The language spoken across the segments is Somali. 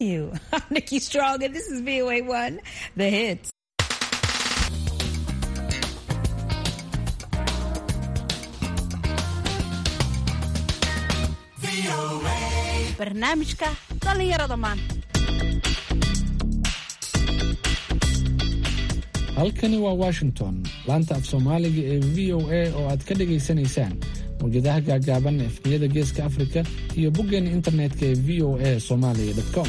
You. I'm Nikki Strong, and this is VOA1, The Hits. barnaamijka dhallinyarada maanta halkani waa washington laanta af soomaaliga ee v o a oo aad ka dhagaysanaysaan mawjadaha gaagaaban efniyada geeska afrika iyo boggeena internetka ee v o a somalia com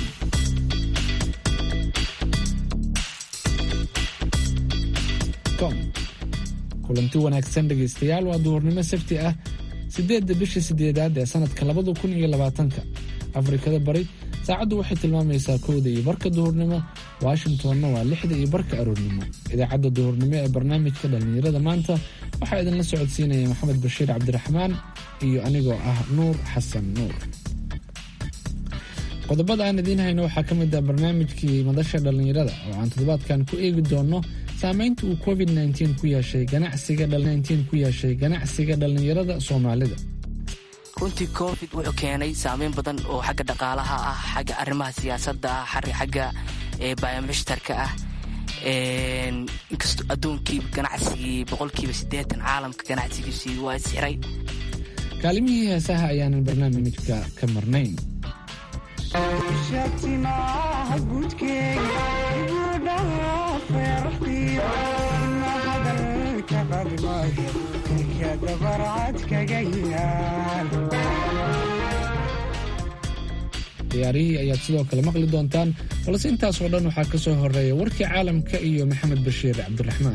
kulanti wanaagsan dhegaystayaal waa duhurnimo sabti ah siddeedda bisha sideedaad ee sanadka labada kun iyo labaatanka afrikada bari saacaddu waxay tilmaamaysaa kowda iyo barka duhurnimo washingtonna waa lixda iyo barka aroornimo idaacadda duhurnimo ee barnaamijka dhallinyarada maanta waxaa idinla socodsiinaya maxamed bashiir cabdiraxmaan iyo anigoo ah nuur xasan nuur qodobada aan idiin hayno waxaa ka mid ah barnaamijkii madasha dhallinyarada oo aan toddobaadkan ku eegi doonno saamaynta uu covid ku yeeshay ganacsiga ku yeeshay ganacsiga dhallinyarada soomaalida runtii covid wuxuu keenay saameyn badan oo xagga dhaqaalaha ah xagga arrimaha siyaasadda ah xagga biomushtarka ah inkastoo adduunkiiba ganacsigii boqolkiiba siddeetan caalamka ganacsigiisii waa isxiray kaalimihii heesaha ayaanan barnaamijka ka marnayn ciyaarihii ayaad sidoo kale maqli doontaan balse intaasoo dhan waxaa ka soo horeeya warkii caalamka iyo maxamed bashiir cabdiraxmaan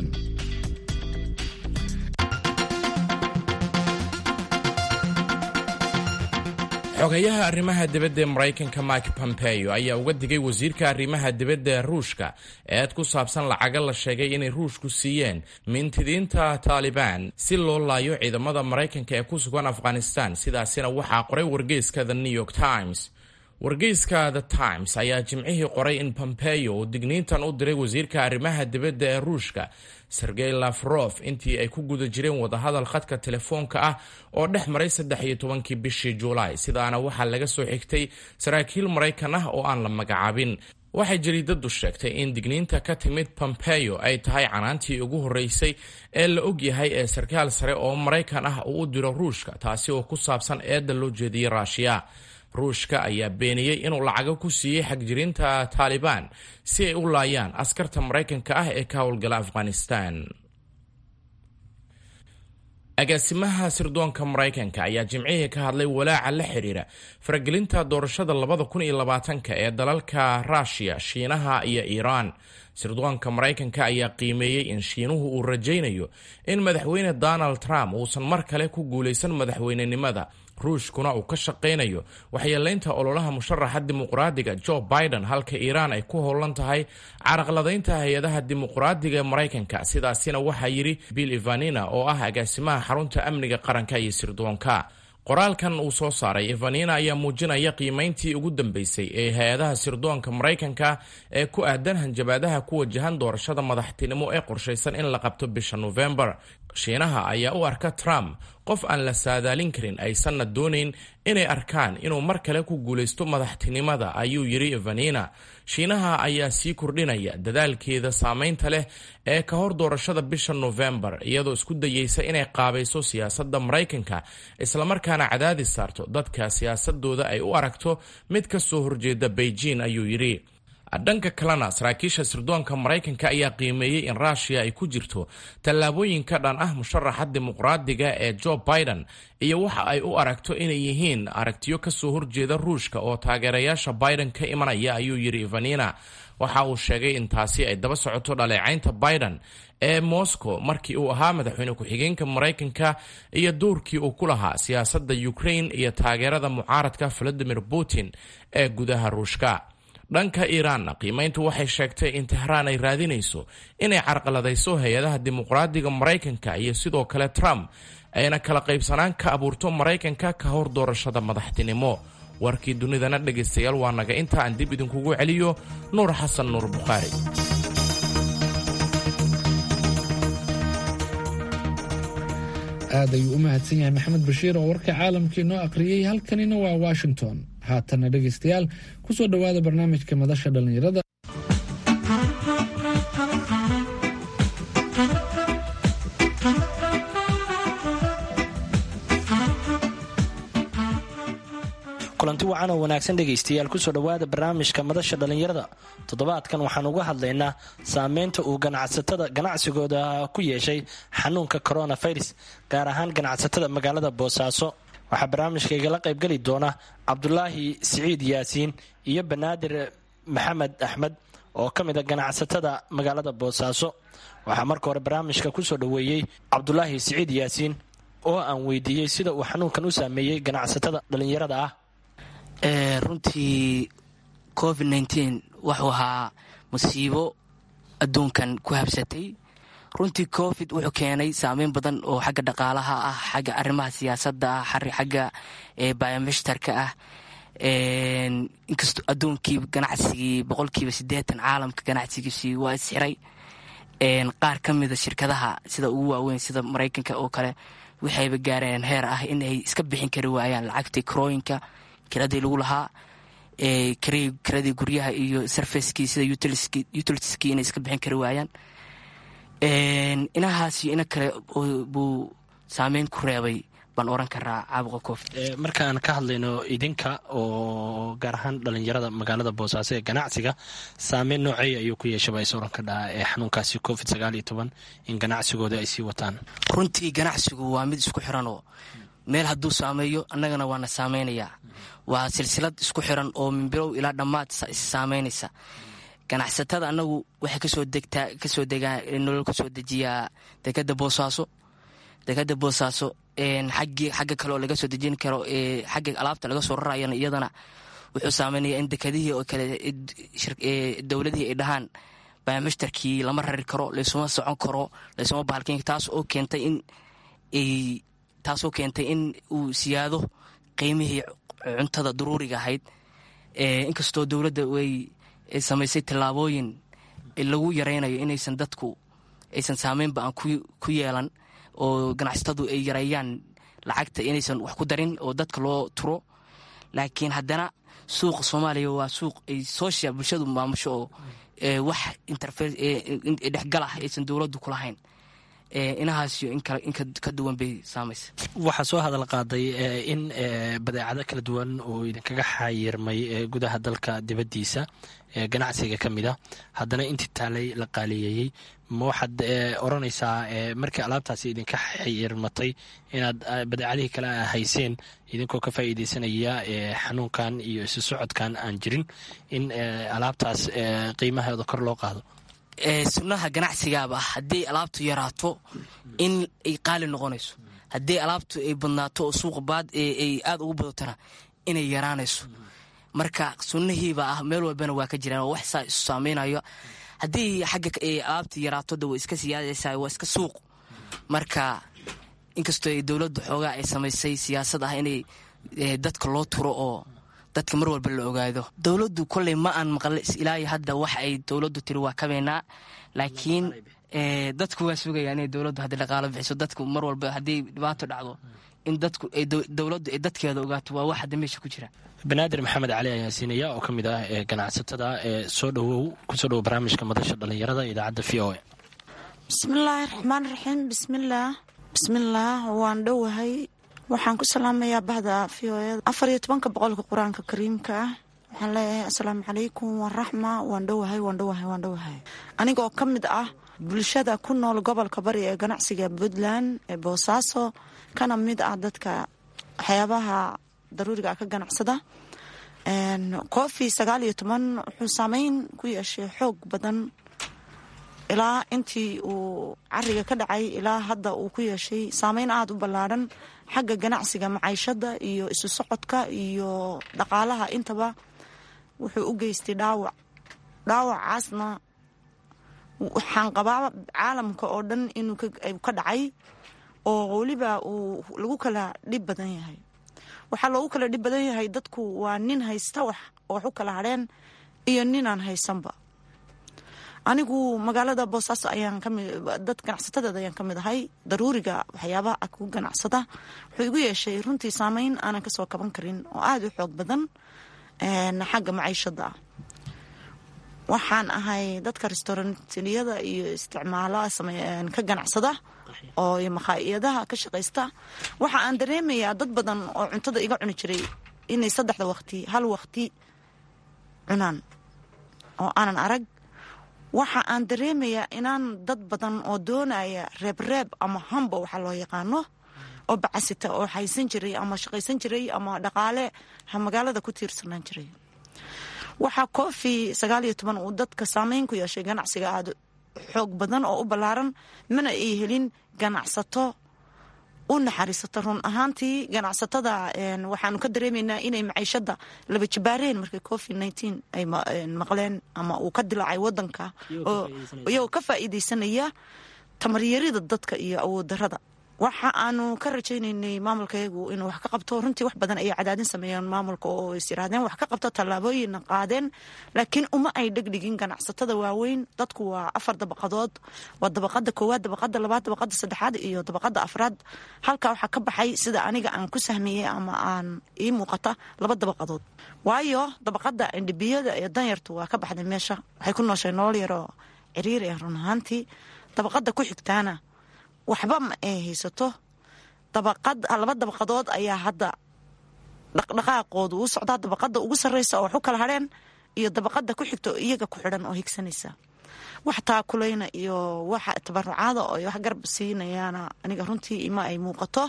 xogayaha arrimaha dibadda ee maraykanka mike pompeo ayaa uga digay wasiirka arrimaha dibadda ee ruushka eed ku saabsan lacaga la sheegay inay ruushku siiyeen mintidiinta taalibaan si loo laayo ciidamada maraykanka ee ku sugan afghanistan sidaasina waxaa qoray wargeyska the new york times wargeyska the times ayaa jimcihii qoray in pompeo uu digniintan u diray wasiirka arrimaha dibadda ee ruushka sergey lafrof intii ay ku guda jireen wadahadal khadka telefoonka ah oo dhex maray saddex iyo tobankii bishii juulaay sidaana waxaa laga soo xigtay saraakiil maraykan ah oo aan la magacaabin waxay jariidadu sheegtay in digniinta ka timid pompeo ay tahay canaantii ugu horreysay ee la ogyahay ee sarkaal sare oo maraykan ah uu u diro ruushka taasi oo ku saabsan eedda loo jeediyey raashiya ruushka ayaa beeniyey inuu lacago ku siiyey xagjirinta taalibaan si ay u laayaan askarta maraykanka ah ee ka howlgala afghanistan agaasimaha sirdoonka maraykanka ayaa jimcihii ka hadlay walaaca la xidhiira faragelinta doorashada labada kun iyo labaatanka ee dalalka ruushiya shiinaha iyo iiraan sirdoonka maraykanka ayaa qiimeeyey in shiinuhu uu rajaynayo in madaxweyne donald trump uusan mar kale ku guulaysan madaxweynenimada ruushkuna uu ka shaqaynayo waxyeelaynta ololaha musharaxa dimuqraadiga joe biden halka iiraan ay ku howlan tahay caraqladaynta hay-adaha dimuqraadiga ee maraykanka sidaasina waxaa yidhi bill ivanina oo ah agaasimaha xarunta amniga qaranka iyo sirdoonka qoraalkan uu soo saaray ivanina ayaa muujinaya qiimayntii ugu dambeysay ee hay-adaha sirdoonka maraykanka ee ku aadan hanjabaadaha ku wajahan doorashada madaxtinimo ee qorshaysan in la qabto bisha nofembar shiinaha ayaa u arka trump qof aan la saadaalin karin aysanna doonayn inay arkaan inuu mar kale ku guulaysto madaxtinimada ayuu yidhi ivanina shiinaha ayaa sii kordhinaya dadaalkeeda saameynta leh ee ka hor doorashada bisha nofembar iyadoo isku dayeysa inay qaabayso siyaasadda maraykanka islamarkaana cadaadis saarto dadka siyaasadooda ay u aragto mid ka soo horjeeda beijing ayuu yidhi dhanka kalena saraakiisha sirdoonka maraykanka ayaa qiimeeyey in ruushiya ay ku jirto tallaabooyinka dhan ah musharaxa dimuqraadiga ee joe biden iyo waxa ay u aragto inay yihiin aragtiyo kasoo horjeeda ruushka oo taageerayaasha biden ka imanaya ayuu yidhi ivanina waxa uu sheegay in taasi ay daba socoto dhaleecaynta biden ee moscow markii uu ahaa madaxweyne ku-xigeenka maraykanka iyo doorkii uu ku lahaa siyaasadda ukraine iyo taageerada mucaaradka valadimir putin ee gudaha ruushka dhanka iiraanna qiimayntu waxay sheegtay in tehraan ay raadinayso inay carqaladayso hay-adaha dimuqraadiga maraykanka iyo sidoo kale trump ayna kala qaybsanaan ka abuurto maraykanka ka hor doorashada madaxtinimo warkii dunidana dhegaystayaal waa naga inta aan dib idinkugu celiyo nuur xasan nuur bukhaari aad ayuu u mahadsan yahay maxamed bashiir oo warka caalamkii noo aqriyey halkanina waa washington haatana dhegeystayaal kusoo dhowaada barnaamijka madasha dhallinyarada kulanti wacan oo wanaagsan dhegaystayaal kusoo dhowaada barnaamijka madasha dhallinyarada toddobaadkan waxaan uga hadlaynaa saameynta uu ganacsatada ganacsigooda ku yeeshay xanuunka coronavirus gaar ahaan ganacsatada magaalada boosaaso waxaa barnaamijka igala qaybgeli doona cabdulaahi siciid yaasiin iyo banaadir maxamed axmed oo ka mid a ganacsatada magaalada boosaaso waxaa marka hore barnaamijka kusoo dhoweeyey cabdulaahi siciid yaasiin oo aan weydiiyey sida uu xanuunkan u saameeyey ganacsatada dhallinyarada ah runtii covid nteen wuxuu ahaa musiibo adduunkan ku habsatay runtii covid wuxuu keenay saameyn badan oo xagga dhaqaalaha ah xagga arrimaha siyaasadda ah xagga biomesterka ah inkastoo adduunkii ganacsigii boqolkiiba siddeetan caalamka ganacsigiisii waa isxiray qaar ka mida shirkadaha sida ugu waaweyn sida maraykanka oo kale waxayba gaareen heer ah in ay iska bixin kari waayaan lacagtii karooyinka kiradii lagu lahaa kiradii guryaha iyo sarfacekii sida utilitiskii inay iska bixin kari waayaan inahaasi ina kale buu saameyn ku reebay baan oran karaa caabuqa covid markaan ka hadlayno idinka oo gaar ahaan dhalinyarada magaalada boosaaso ee ganacsiga saameyn nooceeya ayuu ku yeeshaba is oran ka dhaha ee xanuunkaasi covid sagaal iyo toban in ganacsigooda ay sii wataan runtii ganacsigu waa mid isku xiranoo meel hadduu saameeyo annagana waana saameynayaa waa silsilad isku xiran oo minbirow ilaa dhammaad issaameynaysa ganacsatada annagu waxay kasoo degtaa kasoo degaa nolol kasoo dejiyaa dekada boosaaso dekada boosaaso xaggii xagga kale oo laga soo dejin karo xagga alaabta laga soo rarayana iyadana wuxuu saameynaya in dekadihii oo kale dowladihii ay dhahaan bamashtarkii lama rari karo laysuma socon karo laysuma bahalkeyn taas oo keentay in ay taasoo keentay in uu siyaado qiimihii cuntada daruuriga ahayd inkastoo dowladda way samaysay tallaabooyin lagu yaraynayo inaysan dadku aysan saameynba aan ku yeelan oo ganacsatadu ay yareeyaan lacagta inaysan wax ku darin oo dadka loo turo laakiin haddana suuqa soomaaliya waa suuq ay social bulshadu maamusho oo wax dhexgal ah aysan dowladdu ku lahayn inahaasiyo in ka duwan bay saamaysa waxaa soo hadal qaaday in badeecado kala duwan oo idinkaga xayirmay gudaha dalka dibaddiisa ganacsiga ka mid a haddana intii taalay la qaaliyeeyey ma waxaad oranaysaa markii alaabtaasi idinka xayirmatay inaad badeecadihii kale hayseen idinkoo ka faa'iideysanaya xanuunkan iyo isu socodkan aan jirin in alaabtaas qiimaheeda kor loo qaado sunnaha ganacsigaaba haddii alaabtu yaraato in ay qaali noqonayso haddii alaabtu ay badnaato oo suuqa baad ay aada ugu badatona inay yaraanayso marka sunnahiiba ah meel walbana waa ka jiraan oo wax saa isu saameynayo haddii xagga alaabta yaraato de way iska siyaadaysaa waa iska suuq marka inkastoo ay dowladdu xoogaa ay samaysay siyaasad ah inay dadka loo turo oo dadka mar walba la ogaado dowladdu koley ma aan maqle ilaa hadda wax ay dowladdu tiri waa kabeynaa laakiin dadku waa sugaya inay dowladdu haddi dhaqaalo bixiso dadku mar walba haddii dhibaato dhacdo in dadku dowladdu ay dadkeeda ogaato waa wax hadda meesha ku jira banaadir maxamed cali ayaa siinaya oo ka mid ah ganacsatada ee soo dhowow kusoo dhowo barnaamijka madasha dhallinyarada idaacadda v o a bismillaahi raxmaan raxiim bismillaah bismillaah waan dhowahay waxaan ku salaamayaa bahda v o eda afar iyo tobanka boqolka qur-aanka kariimka ah waxaan leeyahay assalaamu calaykum waraxma waan dhowahay waan dhowahay waan dhowahay anigoo ka mid ah bulshada ku nool gobolka bari ee ganacsiga puntland ee boosaaso kana mid ah dadka waxyaabaha daruuriga ka ganacsada cofi sagaal iyo toban wuxuu saameyn ku yeeshay xoog badan ilaa intii uu cariga ka dhacay ilaa hadda uu ku yeeshay saameyn aada u ballaadhan xagga ganacsiga maciishada iyo isu socodka iyo dhaqaalaha intaba wuxuu u geystay dhaawac dhaawacaasna waxaan qabaa caalamka oo dhan inuu ka dhacay oo weliba uu lagu kala dhib badan yahay waxaa loogu kala dhib badan yahay dadku waa nin haysta wax oo wax u kala hadheen iyo ninaan haysanba anigu magaalada boosaaso ayaan kami dad ganacsatadeeda ayaan ka mid ahay daruuriga waxyaabaha ku ganacsada wuxuu igu yeeshay runtii saameyn aanan kasoo kaban karin oo aada u xoog badan xagga maciishada ah waxaan ahay dadka restaurantliyada iyo isticmaala ka ganacsada oo makhaayadaha ka shaqaysta waxa aan dareemayaa dad badan oo cuntada iga cuni jiray inay saddexda waqti hal waqti cunaan oo aanan arag waxa aan dareemayaa inaan dad badan oo doonaya reebreeb ama hamba waxaa loo yaqaano oo bacasita oo haysan jiray ama shaqaysan jiray ama dhaqaale magaalada ku tiirsanaan jiray waxaa koofi sagaal iyo toban uu dadka saameyn ku yeeshay ganacsiga aada xoog badan oo u ballaaran mana ay helin ganacsato u naxariisata run ahaantii ganacsatada waxaanu ka dareemaynaa inay maciishada laba jabaareen markay covid nineteen ay maqleen ama uu ka dilaacay wadanka iyagoo ka faa'iideysanaya tamaryarida dadka iyo awooddarada waxa aanu ka rajaynaynay maamulkayagu inuu wax ka qabto runtii wax badan ayay cadaadin sameeyeen maamulka oo is yiraahdeen wax ka qabto tallaabooyinna qaadeen laakiin uma ay dhegdhigin ganacsatada waaweyn dadku waa afar dabaqadood waa dabaqada koowaad dabaqada labaad dabaqada saddexaad iyo dabaqada afraad halkaa waxaa ka baxay sida aniga aan ku sahmiyey ama aan ii muuqata laba dabaqadood waayo dabaqada indhibiyada ee danyartu waa ka baxday meesha waxay ku nooshay nolol yaroo ciriiri ah run ahaantii dabaqada ku xigtaana waxba ma ay haysato dabaqad laba dabaqadood ayaa hadda dhaqdhaqaaqoodu u socdaa dabaqada ugu sarreysa oo wax u kala hadheen iyo dabaqada ku xigta oo iyaga ku xidhan oo higsanaysa wax taakulayna iyo waxa tabarucaada oo wax garab siinayaana aniga runtii ima ay muuqato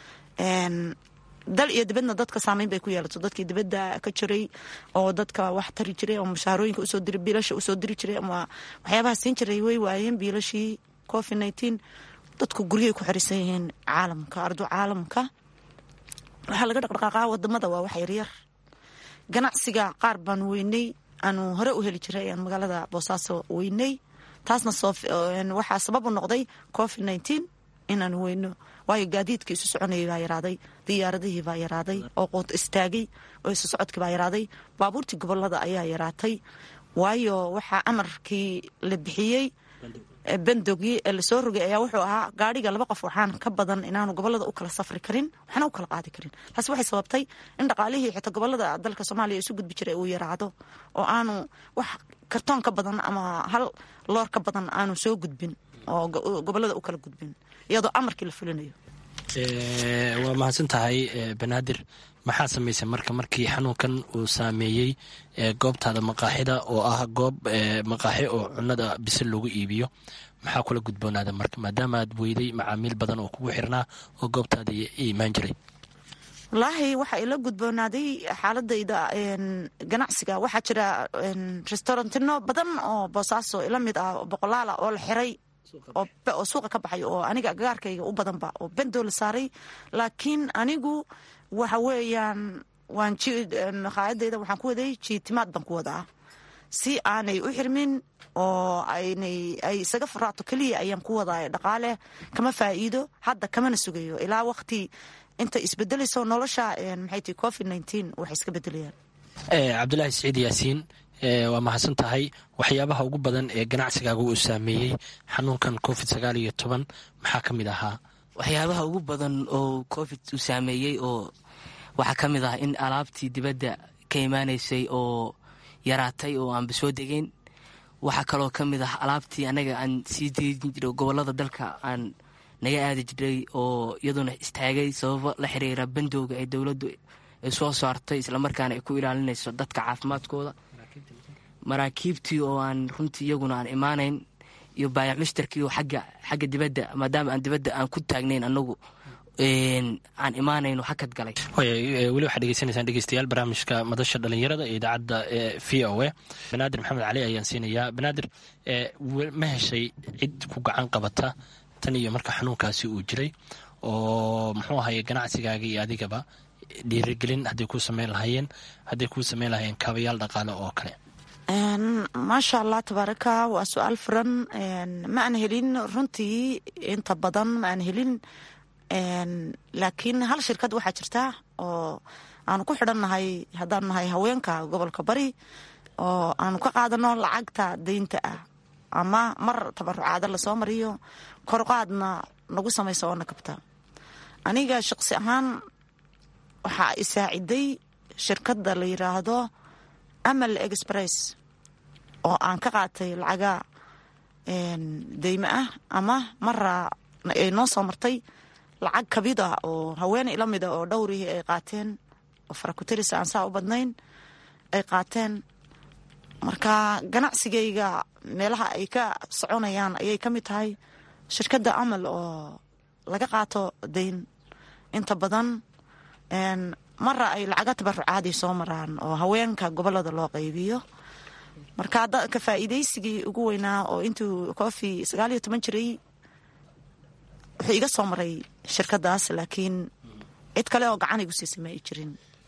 dal iyo dibadna dadka saameyn bay ku yeelato dadkii dibadda ka jiray oo dadka wax tari jiray oo mushaarooyinka usoo diri biilasha usoo diri jiray ama waxyaabaha siin jiray way waayeen biilashii covid nineteen dadku guryay ku xirisan yihiin caalamka ardu caalamka waxaa laga dhaqdhaqaaqaa wadamada waa wax yaryar ganacsiga qaar baan weynay aanu hore u heli jiray aan magaalada boosaaso weynay taasna waxaa sabab u noqday covid nineteen inaanu weyno waayo gaadiidka isu soconayay baa yaraaday diyaaradihii baa yaraaday oo qoot istaagay oo isu socodkii baa yaraaday baabuurtii gobolada ayaa yaraatay waayo waxaa amarkii la bixiyey bandogii ee lasoo rogay ayaa wuxuu ahaa gaadhiga laba qof waxaan ka badan inaanu gobolada u kala safri karin waxna u kala qaadi karin taasi waxay sababtay in dhaqaalihii xitaa gobolada dalka soomaaliya isu gudbi jiray uu yaraado oo aanu wax kartoon ka badan ama hal loor ka badan aanu soo gudbin oo gobolada u kala gudbin iyadoo amarkii la fulinayo waa mahadsan tahay banaadir maxaa samaysay marka markii xanuunkan uu saameeyey goobtaada maqaaxida oo ah goob maqaaxi oo cunada bisil lagu iibiyo maxaa kula gudboonaada marka maadaama aad weyday macaamiil badan oo kugu xirnaa oo goobtaada imaan jiray wallaahi waxaa ila gudboonaaday xaaladayda ganacsiga waxaa jira restaurantino badan oo boosaaso ila mid ah boqolaala oo la xiray oo suuqa ka baxay oo aniga agaarkayga u badanba oo bendoo la saaray laakiin anigu waxa weeyaan waan maqaayadayda waxaan ku waday jiitimaad baan ku wadaa si aanay u xirmin oo aynay ay isaga furaato keliya ayaan ku wadaa dhaqaale kama faa'iido hadda kamana sugayo ilaa waqti inta isbedelayso nolosha maxay tii covid nineteen waxay iska bedelayaan cabdulaahi siciid yaasiin waa mahadsan tahay waxyaabaha ugu badan ee ganacsigaaga uu saameeyey xanuunkan covid sagaal iyo toban maxaa ka mid ahaa waxyaabaha ugu badan oo covid uu saameeyey oo waxaa ka mid ah in alaabtii dibadda ka imaanaysay oo yaraatay oo aanba soo degeyn waxaa kaloo ka mid ah alaabtii anaga aan sii deejin jiray gobolada dalka aan naga aadi jiray oo iyaduna istaagay sababo la xiriira bandowga ee dowladdu ay soo saartay islamarkaana ay ku ilaalinayso dadka caafimaadkooda maraakiibtii oo aan runtii iyaguna aan imaanayn iyo baayac mushtarkii oo agga xagga dibadda maadaama aan dibadda aan ku taagnayn anagu aan imaanayno hakad galay weli waxaad dhegeysanaysaan dhegeystayaal barnaamijka madasha dhalinyarada ee idaacadda v o a banaadir maxamed cali ayaan siinayaa banaadir ma heshay cid ku gacan qabata tan iyo marka xanuunkaasi uu jiray oo muxuu ahaye ganacsigaaga iyo adigaba dhiirigelin hadday kuu sameyn lahaayeen hadday kuu sameyn lahaayeen kaabayaal dhaqaale oo kale maasha allah tabaaraka waa su-aal furan ma aan helin runtii inta badan ma aan helin laakiin hal shirkad waxaa jirta oo aanu ku xidhannahay haddaanu nahay haweenka gobolka bari oo aanu ka qaadano lacagta deynta ah ama mar tabarucaada lasoo mariyo korqaadna nagu samayso oo na kabta aniga shaqsi ahaan waxaa isaaciday shirkadda la yiraahdo amal express oo aan ka qaatay lacaga deyme ah ama mara ay noo soo martay lacag kabid ah oo haweeney la mida oo dhowrihii ay qaateen oo farakuteris aan saa u badnayn ay qaateen marka ganacsigayga meelaha ay ka soconayaan ayay ka mid tahay shirkadda amal oo laga qaato dayn inta badan mara ay lacaga tabarucaadii soo maraan oo haweenka gobolada loo qaybiyo marka ka faa'iidaysigii ugu weynaa oo intuu cofi sagaal iyo toban jiray wuxuu iga soo maray shirkadaas laakiin cid kale oo gacan igu siisa ma ay jirin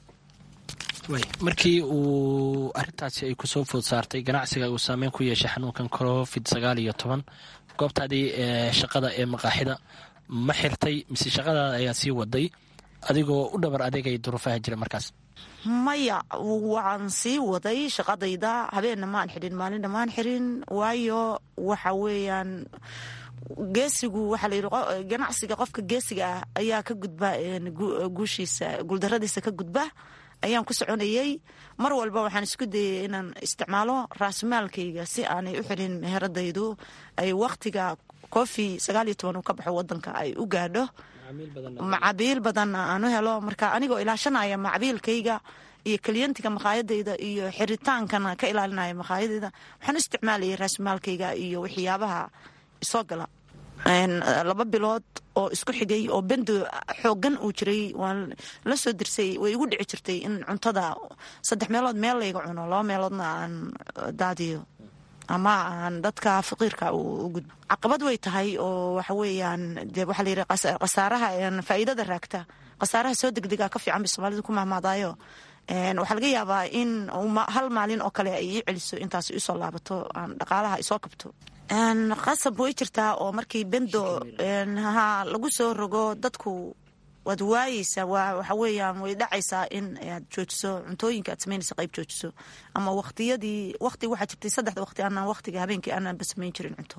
markii uu arintaasi ay kusoo food saartay ganacsiga uu saameyn ku yeeshay xanuunkan covid sagaal iyo toban goobtaadii shaqada ee maqaaxida ma xirtay mise shaqadaada ayaa sii waday adigoo u dhabar adeegay duruufaha jira markaas maya waan sii waday shaqadayda habeenna maan xirin maalinna maan xirin waayo waxa weeyaan geesigu waxaa layidhi ganacsiga qofka geesiga ah ayaa ka gudba guushiisa guuldaradiisa ka gudba ayaan ku soconayay mar walba waxaan isku dayay inaan isticmaalo raasmaalkayga si aanay u xirin meheradaydu ay waktiga cofi sagaal iyo toban uu ka baxo wadanka ay u gaadho macabiil badanna aan u helo marka anigoo ilaashanaya macabiilkayga iyo keliyantiga makhaayadayda iyo xiritaankana ka ilaalinaya makhaayadayda waxaan u isticmaalayay raasmaalkayga iyo waxyaabaha isoo gala laba bilood oo isku xigay oo bendo xoogan uu jiray waan la soo dirsay way igu dhici jirtay in cuntada saddex meelood meel layga cuno laba meeloodna aan daadiyo ama aan dadka faqiirka u gudbo caqabad way tahay oo waxa weeyaan de waxaa la yidhi khasaaraha faa'iidada raagta khasaaraha soo degdega ka fiican bay soomaalidu ku mahmaadaayo waxaa laga yaabaa in hal maalin oo kale ay ii celiso intaas isoo laabato aan dhaqaalaha isoo kabto qasab way jirtaa oo markii bendo ha lagu soo rogo dadku waad waayeysaa waxa weeyaan way dhacaysaa in aad joojiso cuntooyinka aad samaynaysa qayb joojiso ama waqtiyadii waqti waxaa jirtay saddexda waqti aanaan waqtiga habeenkii aanaan ba samayn jirin cunto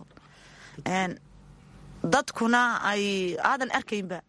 dadkuna ay aadan arkaynba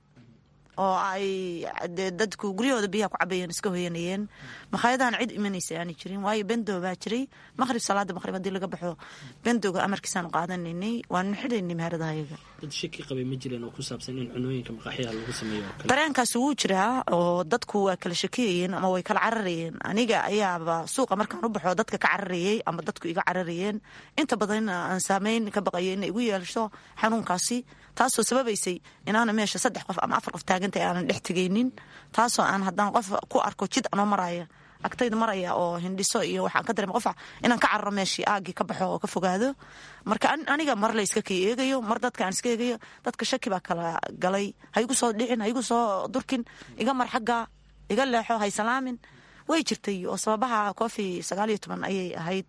oo ay dadku guryahooda biyaha ku cabayeen iska hoyanayeen makhaayadahan cid imanaysa aanay jirin waayo bendo baa jiray maqhrib salaada maqhrib haddii laga baxo bendoga amarkiisaanu qaadanaynay waanu xidhaynay meheradahayaga dad shaki qabay ma jireen oo ku saabsan in cunooyinka maqaaxyaha lagu sameeyo oo kale dareenkaasi wuu jiraa oo dadku waa kala shakiyayeen ama way kala cararayeen aniga ayaaba suuqa markaan u baxo dadka ka cararayey ama dadku iga cararayeen inta badan aan saameyn ka baqayo inay igu yeelsho xanuunkaasi taasoo sababaysay inaana meesha saddex qof ama afar qof taagantay aanan dhex tegaynin taasoo aan haddaan qof ku arko jid anoo maraya agtayda maraya oo hindhiso iyo waxaan ka dareema qofa inaan ka cararo meeshii aagii ka baxo oo ka fogaado marka aniga mar la iska kay eegayo mar dadka aan iska eegayo dadka shaki baa kala galay ha igu soo dhicin ha igu soo durkin iga mar xagga iga leexo hay salaamin way jirtay oo sababaha cofi sagaal iyo toban ayay ahayd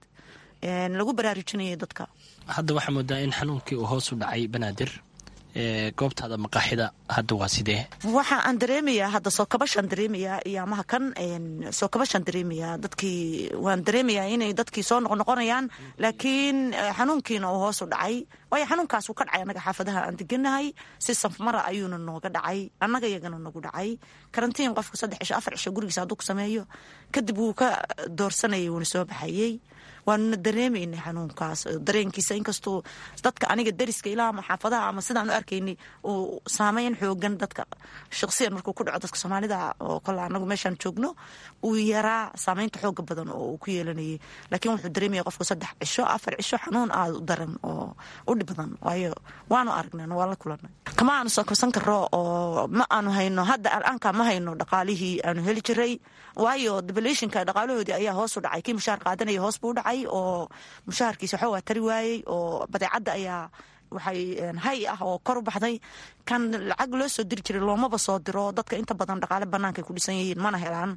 lagu baraarujinayay dadka hadda waxaa moodaa in xanuunkii uu hoos u dhacay banaadir goobtaada maqaaxida hadda waa sidee waxa aan dareemayaa hadda soo kabashaan dareemayaa iyo amaha kan soo kabashaan dareemayaa dadkii waan dareemayaa inay dadkii soo noqonoqonayaan laakiin xanuunkiina uu hoos u dhacay waayo xanuunkaas wuu ka dhacay annaga xaafadaha aan deganahay si safmara ayuuna nooga dhacay annaga iyagana nagu dhacay karantiin qofka saddex cisho afar cisho gurigiisa hadduu ku sameeyo kadib wuu ka doorsanayay wuuna soo baxayey waanuna dareemaynay xanuunkaas dareenkiisa inkastuu dadka aniga dariska ilaa ama xaafadaha ama sidaan u arkaynay uu saameyn xoogan dadka shaqsiyan markuu ku dhaco dadka soomaalida oo kole anagu meeshaan joogno uu yaraa saameynta xooga badan oo uu ku yeelanayay laakiin wuxuu dareemaya qofku saddex cisho afar cisho xanuun aada u daran oo u dhib badan waayo waanu aragnay waan la kulanay kama aanu soo kabsan karo oo ma aanu hayno hadda al'aanka ma hayno dhaqaalihii aanu heli jiray waayo debalationka dhaqaalahoodii ayaa hoos u dhacay kii mushaar qaadanaya hoos buu u dhacay oo mushaharkiisa waxa waa tari waayey oo badeecadda ayaa waxay hay ah oo kor u baxday kan lacag loo soo diri jiray loomaba soo diro dadka inta badan dhaqaale banaankaay ku dhisan yihiin mana helaan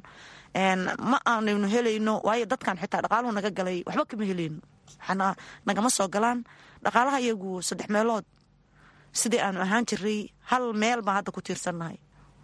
ma aanaynu helayno waayo dadkan xitaa dhaqaaluhu naga galay waxba kama helayno waxaana nagama soo galaan dhaqaalaha iyagu saddex meelood sidii aanu ahaan jiray hal meel baan hadda ku tiirsannahay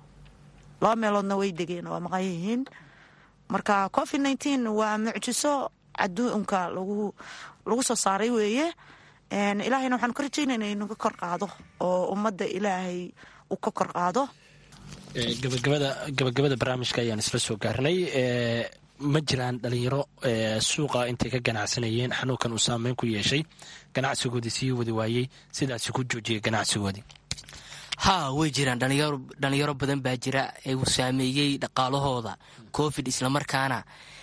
laba meeloodna way degeen waa maqan yihiin marka covid nineteen waa mucjiso adduunka lagu lagu soo saaray weeye ilaahayna waxaanu ka rajaynayna inaga kor qaado oo ummadda ilaahay uu ka kor qaado gabagabada gabagabada barnaamijka ayaan isla soo gaarnay ma jiraan dhalinyaro suuqa intay ka ganacsanayeen xanuunkan uu saameyn ku yeeshay ganacsigoodii sii wadi waayey sidaasi ku joojiyay ganacsigoodii haa way jiraan dhalinyaro badan baa jira ee uu saameeyey dhaqaalahooda covid islamarkaana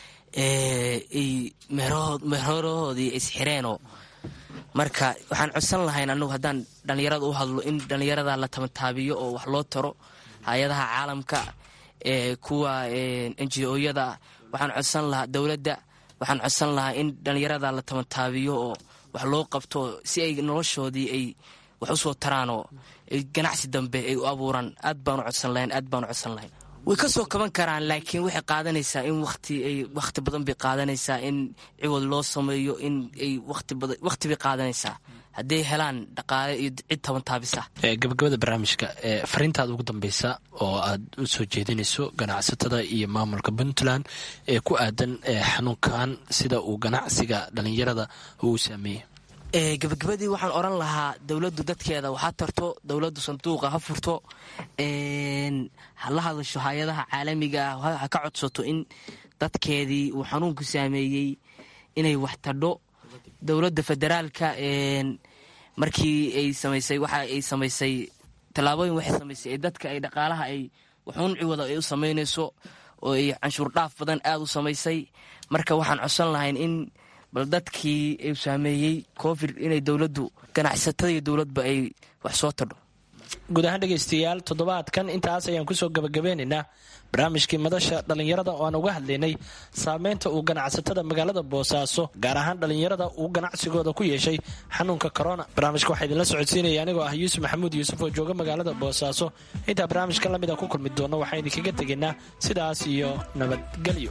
meherhoodii isxireenoo marka waxaan codsan lahayn anagu haddaan dhallinyarada u hadlo in dhallinyarada la tamataabiyo oo wax loo taro hay-adaha caalamka kuwa enji-oyada waxaan codsan lahaa dowladda waxaan codsan lahaa in dhallinyarada la tamataabiyo oo wax loo qabto si ay noloshoodii ay wax usoo taraanoo ganacsi dambe ay u abuuraan aad baanu codsan lahayn aad baanu codsan lahayn way ka soo kaban karaan laakiin waxay qaadanaysaa in wati ay wakhti badan bay qaadanaysaa in ciwad loo sameeyo in ay wakhti bay qaadanaysaa hadday helaan dhaqaale iyo cid taban taabisa gabagabada barnaamijka fariintaada ugu dambeysa oo aad u soo jeedinayso ganacsatada iyo maamulka puntland ee ku aadan xanuunkan sida uu ganacsiga dhalinyarada uu saameeyey gabagabadii waxaan oran lahaa dowladdu dadkeeda waxaa tarto dowladdu sanduuqa ha furto ha la hadasho hay-adaha caalamiga ah ha ka codsato in dadkeedii uu xanuunku saameeyey inay wax tadho dowladda federaalka markii ay samaysay waxa ay samaysay tallaabooyin waxay samaysay ee dadka ay dhaqaalaha ay waxuun ciwada ay u samaynayso oo ay canshuur dhaaf badan aada u samaysay marka waxaan codsan lahayn in bal dadkii u saameeyey covid inay dowladdu ganacsatada iyo dowladba ay wax soo tadho guud ahaan dhegaystayaal toddobaadkan intaas ayaan kusoo gabagabeynaynaa barnaamijkii madasha dhallinyarada oo aan uga hadlaynay saameynta uu ganacsatada magaalada boosaaso gaar ahaan dhallinyarada uu ganacsigooda ku yeeshay xanuunka korona barnaamijka waxaa idinla socodsiinaya anigoo ah yuusuf maxamuud yuusuf oo jooga magaalada boosaaso intaa barnaamijkan lamid a ku kulmi doonno waxaan idinkaga tegaynaa sidaas iyo nabadgelyo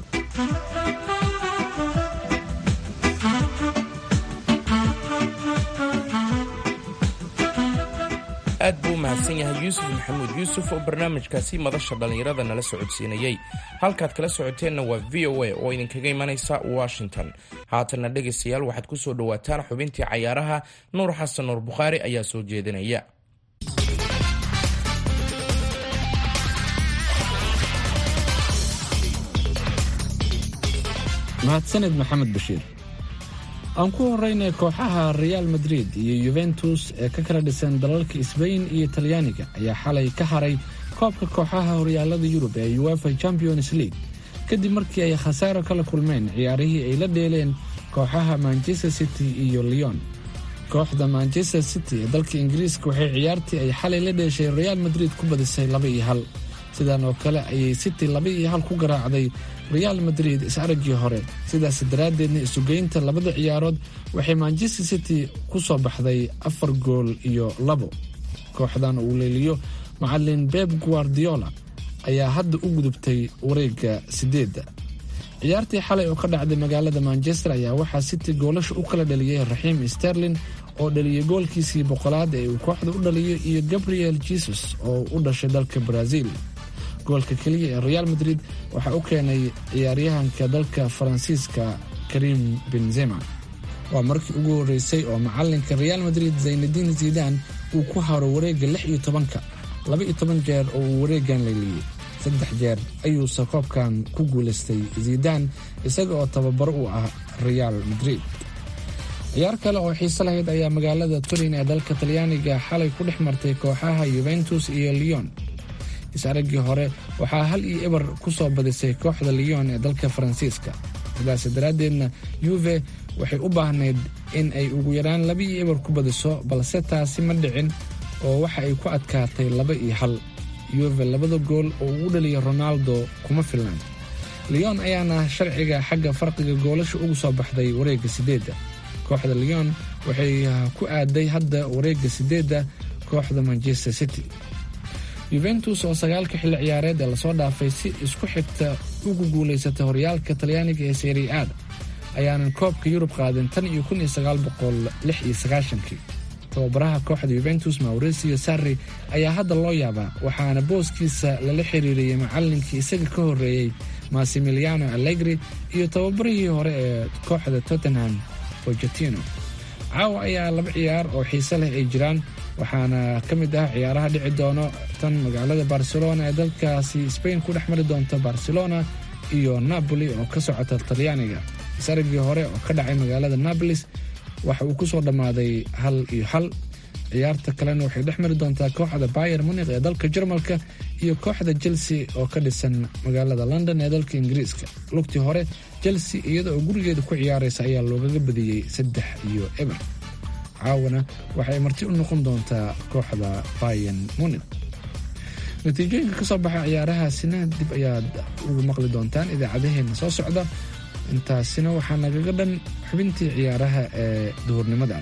aad buu u mahadsan yahay yuusuf maxamuud yuusuf oo barnaamijkaasi madasha dhallinyarada nala socodsiinayey halkaad kala socoteenna waa v o a oo idinkaga imanaysa washington haatanna dhegaystayaal waxaad ku soo dhowaataan xubintii cayaaraha nuur xasan nuur bukhaari ayaa soo jeedinaya mahadsaned maxamed bashiir aan ku horeynay kooxaha reaal madrid iyo yuventus ee ka kala dhisan dalalka sbain iyo talyaaniga ayaa xalay ka haray koobka kooxaha horyaalada yurub ee uefa champions league kadib markii ay khasaaro kala kulmeen ciyaarihii ay la dheeleen kooxaha manchester city iyo leon kooxda manchester city ee dalka ingiriiska waxay ciyaartii ay xalay la dheeshay reaal madrid ku badisay laba iyo hal sidan oo kale ayay city laba iyo hal ku garaacday reaal madrid is-araggii hore sidaas daraaddeedna isugeynta labada ciyaarood waxay manchester city ku soo baxday afar gool iyo labo kooxdan uu leeliyo macalin beb guardiola ayaa hadda u gudubtay wareegga sideedda ciyaartii xalay oo ka dhacday magaalada manchester ayaa waxaa city goolasha u kala dhaliyey raxiim sterlin oo dhaliyay goolkiisii boqolaad ee uu kooxda u dhaliyo iyo gabriel jesus oo u dhashay dalka brazil goolka keliya ee reaal madrid waxaa u keenay ciyaaryahanka dalka faransiiska karim benzema waa markii ugu horreysay oo macalinka reaal madrid zaynadiin zidan uu ku haro wareegga lix iyo tobanka laba iyo toban jeer oo uu wareeggan leeliyey saddex jeer ayuuse koobkan ku guulaystay zidan isaga oo tababaro u ah reaal madrid ciyaar kale oo xiise lahayd ayaa magaalada turin ee dalka talyaaniga xalay ku dhex martay kooxaha yuventus iyo leon is-araggii hore waxaa hal iyo eber ku soo badisay kooxda leon ee dalka faransiiska sidaas daraaddeedna yuve waxay u baahnayd in ay ugu yaraan laba iyo eber ku badiso balse taasi ma dhicin oo waxa ay ku adkaatay laba iyo hal yuve labada gool oo uu u dhaliya ronaldo kuma filnaan leon ayaana sharciga xagga farqiga goolasha ugu soo baxday wareegga sideedda kooxda leon waxay ku aaday hadda wareegga sideedda kooxda manchester city yuventus oo sagaalka xilli ciyaareed ee lasoo dhaafay si isku xigta ugu guulaysatay horyaalka talyaaniga ee seri aada ayaanan koobka yurub qaadin tan iyo kun iyo sagaal boqol lix iyo sagaashankii tababaraha kooxda yuventus mauricio sarri ayaa hadda loo yaabaa waxaana booskiisa lala xiriiriyey macallinkii isaga ka horreeyey massimiliano allegri iyo tababarihii hore ee kooxda tottenham pogetino caawa ayaa laba ciyaar oo xiise leh ay jiraan waxaana ka mid ah ciyaaraha dhici doono tan magaalada barcelona ee dalkaasi spain ku dhex mari doonta barcelona iyo napoli oo ka socota talyaaniga isaragii hore oo ka dhacay magaalada nabolis waxa uu ku soo dhammaaday hal iyo hal ciyaarta kalena waxay dhex mari doontaa kooxda bayer munik ee dalka jarmalka iyo kooxda chelsea oo ka dhisan magaalada london ee dalka ingiriiska lugtii hore chelsea iyada oo gurigeeda ku ciyaaraysa ayaa loogaga badiyey saddex iyo eber caawana waxay marti u noqon doontaa kooxda bayen munik natiijooyinka ka soo baxa ciyaarahaasina dib ayaad ugu maqli doontaan idaacadaheena soo socda intaasina waxaa nagaga dhan xubintii ciyaaraha ee duhurnimada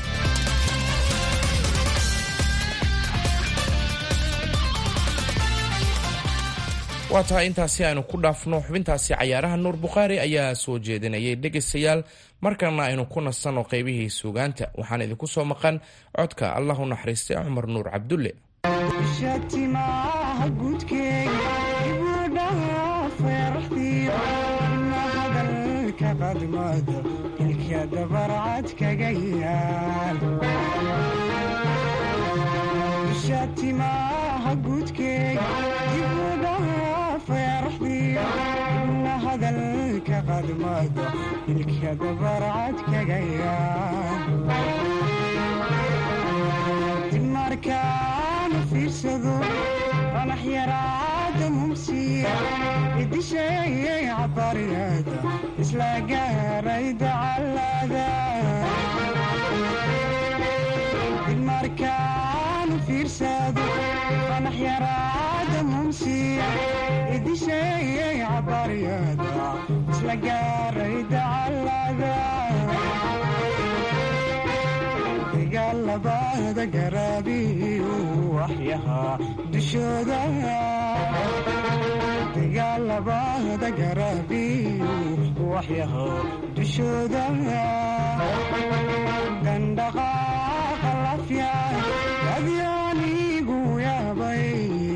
waa tahay intaasi aynu ku dhaafno xubintaasi cayaaraha nuur bukhaari ayaa soo jeedinayay dhegaystayaal markana aynu ku nasanno qaybihii suugaanta waxaan idinku soo maqan codka allah u naxariistay cumar nuur cabdulle shatimaha gudkeega ibudhaha feeraxdiyo ina hadalka qadmada ilka dabarcad kaga yaal shatimaha gudkeega ibudhaha feeraxdiyo ina hadalka qadmada ilka dabarcad kaga yaal markaanu fiirsado qanax yaraada mumsiya idisheeyay cabariyada isla gaaray dacalada markaanu fiirsado qanax yaraada mumsiya idisheeyay cabariyada isla gaaray dacalada dagaalabada garaabiyu waxyahaa dushooda dagaalabada garaabiyu waxyahaa dushooda dandhaqaaqa lafya adyaanigu yaabay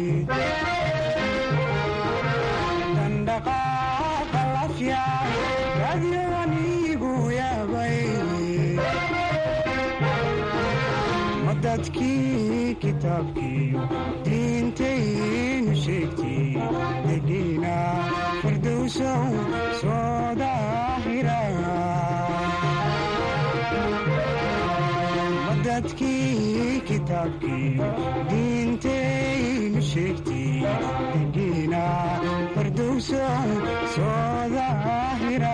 dandhaqaaqa lafya adyaanigu yaabay dadkii kitaabkiiyo diintaynu sheegtay degiina firdowsow soo daahira dadkii kitaabkiiyo diintaynu sheegtay degiina firdowsow soo daahira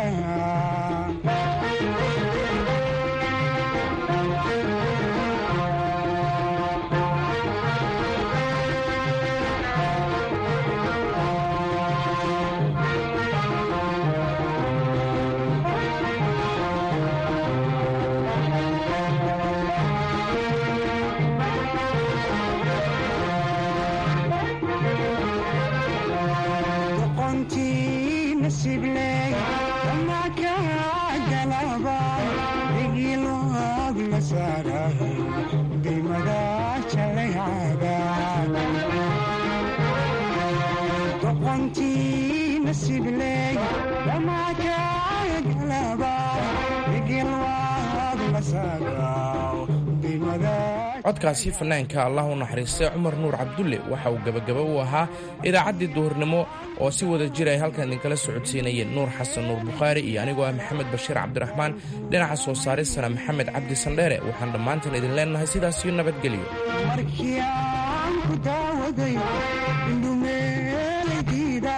codkaasi fanaanka allah u naxariistay cumar nuur cabdulle waxa uu gebagaba u ahaa idaacaddii duhurnimo oo si wada jir ay halkan idinkala socodsiinayeen nuur xasan nuur bukhaari iyo anigoo ah maxamed bashiir cabdiraxmaan dhinaca soo saaristana maxamed cabdi sandheere waxaan dhammaantan idin leennahay sidaasiyo nabadgelyo markii aan ku daawaday indhumeelaydiida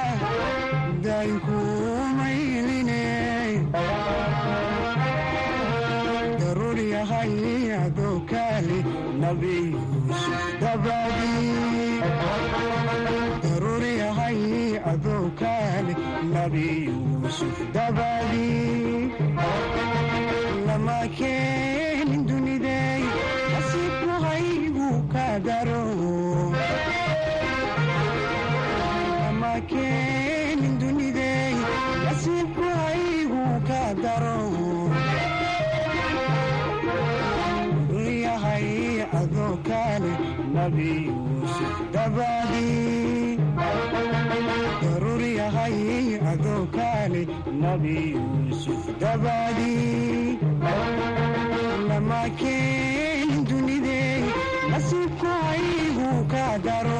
daynkumayline daruur yahay adoo kaali nabi yuusuf dabadii daruur yahay adoo kaali nabi yuusuf dabadii lama keenin dunidey nasiibku haygu ka daro lama keenin dunidey nasiibku haygu ka daro yahay adoo kaale nabi yuusuf dabadii daruur yahay adoo kaale nabi yuusuf dabadii lama keenin dunidey nasiibku haygu ka daro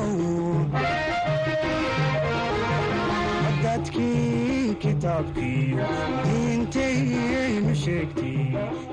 dadkii kitaabkiiyo diintayaynu sheegtay